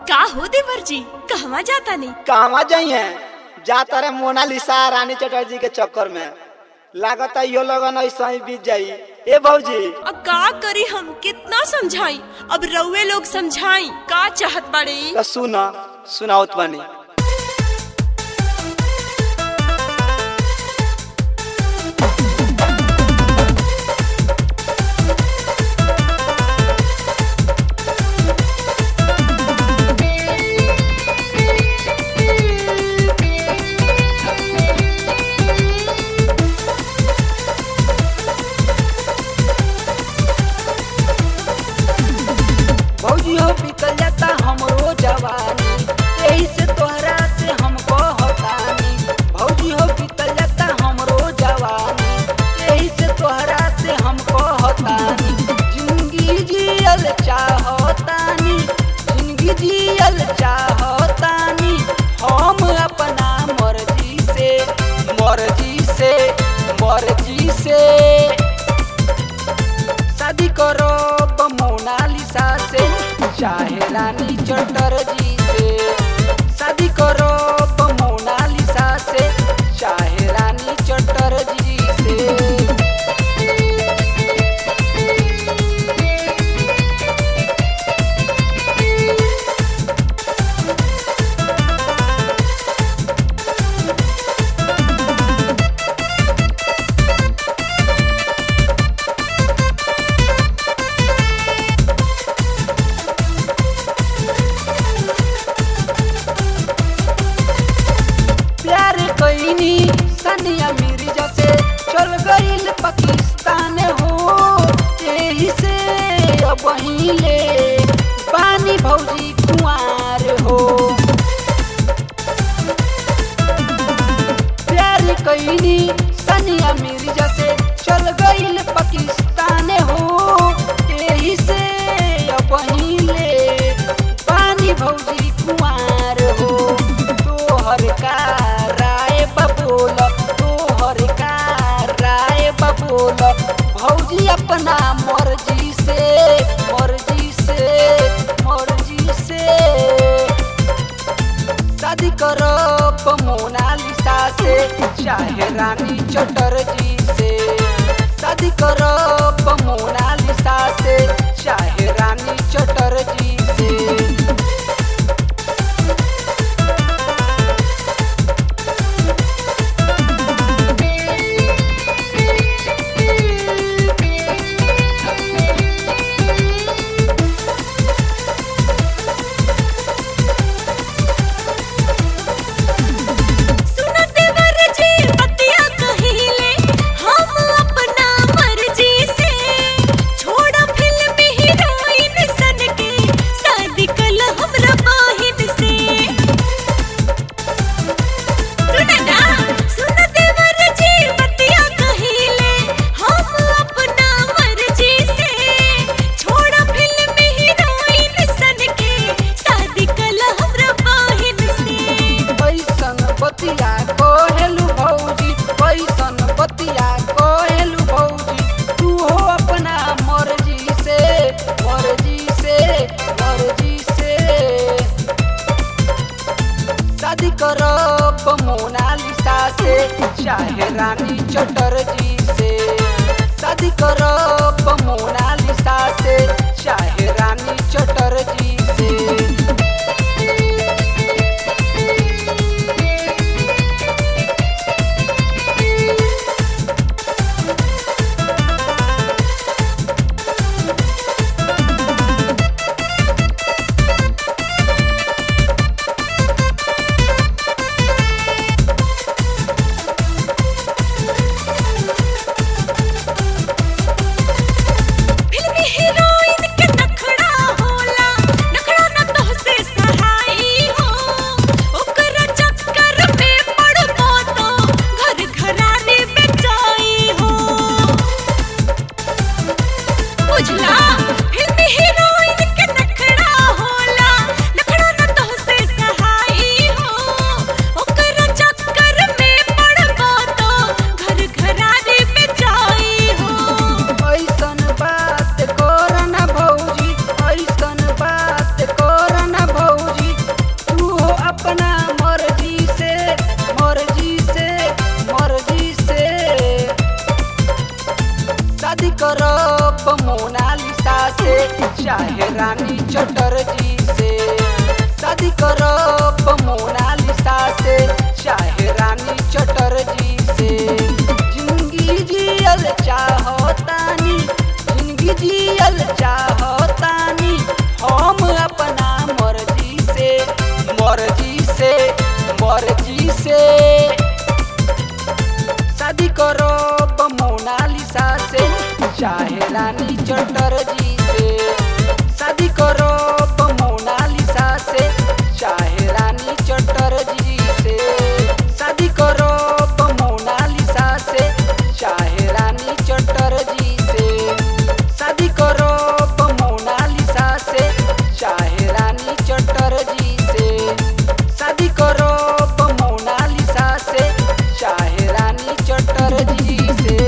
का हो देवर जी कहवा जाता नहीं कहवा जाइए जाता रे मोनालिसा रानी चटर्जी के चक्कर में लागत यो लगन ऐसा ही बीत जाई ए भौजी अब का करी हम कितना समझाई अब रउए लोग समझाई का चाहत बाड़े तो सुन सुनाओत बानी भौजी हो बीतल जाता हमरो जवानी यही से तोहरा से हमको हतानी भौजी हो बीतल जाता हमरो जवानी यही से तोहरा से हमको हतानी जिंदगी जियल चाहतानी जिंदगी जियल चाहतानी हम अपना मर्जी से मर्जी से मर्जी से शादी करो मोनालिसा से चाहे रानी चटर्जी से शादी करो मोनालिसा से चाहे रानी चटर्जी से प्यार कईनी सनिया मिर्जा से चल गईल पाकिस्तान हो यही से अब ले पानी भौजी कुंवार हो प्यार कईनी सनिया मिर्जा से चल गईल पाकिस्तान हो यही से अब ले पानी भौजी कुंवार हो तोहर का राय बबोल तोहर का राय बबोल भौजी अपना मर्जी से मर्जी से मर्जी से शादी करब मोनालिसा से चाहे रानी चटर्जी से शादी करब मोनालिसा से चाहे रानी चटर्जी से सुन देवर जी बतिया कहिले हम अपना मर्जी से छोड़ा फिल्म हीरोइन सन के शादी कल हमरा बहिन से सुन ना सुन देवर जी बतिया कहिले हम अपना मर्जी से छोड़ा फिल्म हीरोइन सन के शादी कल हमरा बहिन से कैसन बतिया कहेलु भौजी कैसन बतिया कहेलु भौजी तू हो अपना मर्जी से मर्जी से मर्जी से शादी करब मोनालिसा से चाहे रानी चटर्जी से शादी करब मोनालिसा से चाहे रानी चटर्जी से फिल्मी हीरोइन के नखड़ा होला नखड़ा न चाहे रानी चटर्जी से शादी करब मोनालिसा से चाहे रानी चटर्जी से जिंदगी जियल चाहतानी जिंदगी जियल चाहतानी हम अपना मर्जी से मर्जी से मर्जी से शादी करब मोनालिसा से चाहे रानी चटर्जी से शादी करब मोनालिसा से चाहे रानी चटर्जी से शादी करब मोनालिसा से चाहे रानी चटर्जी से शादी करब मोनालिसा से चाहे रानी चटर्जी से शादी करब मोनालिसा से चाहे रानी चटर्जी से